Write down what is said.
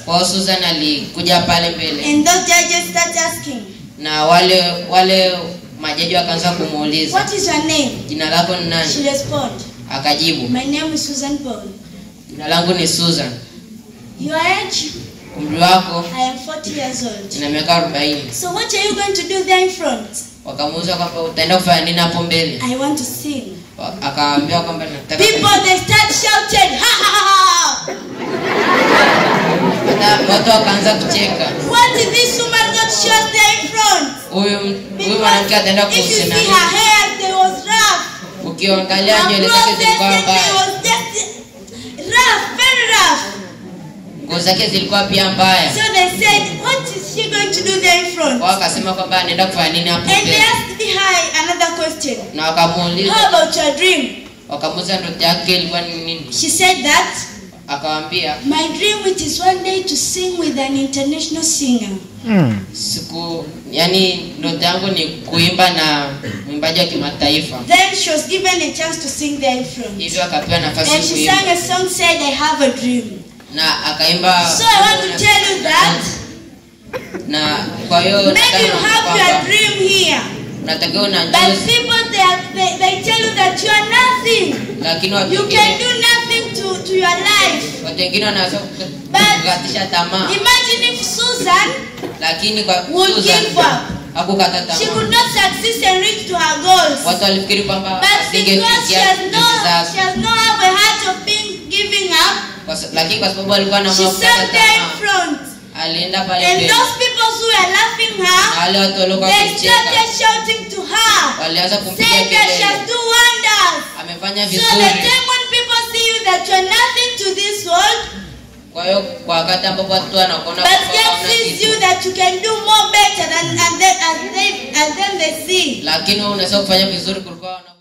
kwa hiyo Susan alikuja pale mbele And those judges start asking, na wale wale majaji wakaanza kumuuliza What is your name? jina lako ni She nani responded, akajibu My name is Susan Paul. jina langu ni Susan Your age? umri wako I am 40 years old. ina miaka 40 So what are you going to do there in front? wakamuuliza kwamba utaenda kufanya nini hapo mbele I want to sing. Wa- akawaambia kwamba nataka People they start shouting, ha ha ha ha! Hata watu wakaanza kucheka What is this woman got shot there in front? huyu huyu mwanamke ataenda if you see kusema her nini hair, they was rough. ukiangalia Her nywele clothes, zake they, zilikuwa they, they mbaya was just rough, very rough. nguo zake zilikuwa pia mbaya So they said, what is she going to do there in front? wao wakasema kwamba anaenda kufanya nini hapo And they mbele asked me hi, another question. na How wakamuuliza about your dream? wakamuuliza ndoto yake ilikuwa ni nini She said that akawaambia my dream it is one day to sing with an international singer. siku yani ndoto yangu ni kuimba na mwimbaji wa kimataifa Then she was given a chance to sing there in front. hivyo akapewa nafasi And she kuimba sang a song said, I have a dream. na akaimba So I want to tell you that na kwa hiyo maybe you nataka have your kwamba dream here. unatakiwa But unajua people they, are, they, they tell you that you are nothing. lakini watu You can wengine do nothing to, to your life. watu wengine wanaweza But- kukatisha tamaa Imagine if Susan lakini kwa would Susan give up. hakukata She tamaa could not succeed and reach to her goals. watu walifikiri kwamba But because she asingefikia has no ndoto she zake has no have a heart of being giving up, Kwa sa- lakini kwa sababu alikuwa na she moyo wa kukata sat there in tamaa front. alienda pale And mbele those people who were laughing na her, wale watu waliokuwa they wakicheka started shouting to her, walianza kumpiga saying that she has kelele do wonders. amefanya So the vizuri time when people see you that you are nothing to this world, kwa hiyo kwa wakati ambapo watu wanakuona but kwamba God hauna sees kitu, you that you can do more better than and then and they and then they see. lakini wewe unaweza kufanya vizuri kuliko wao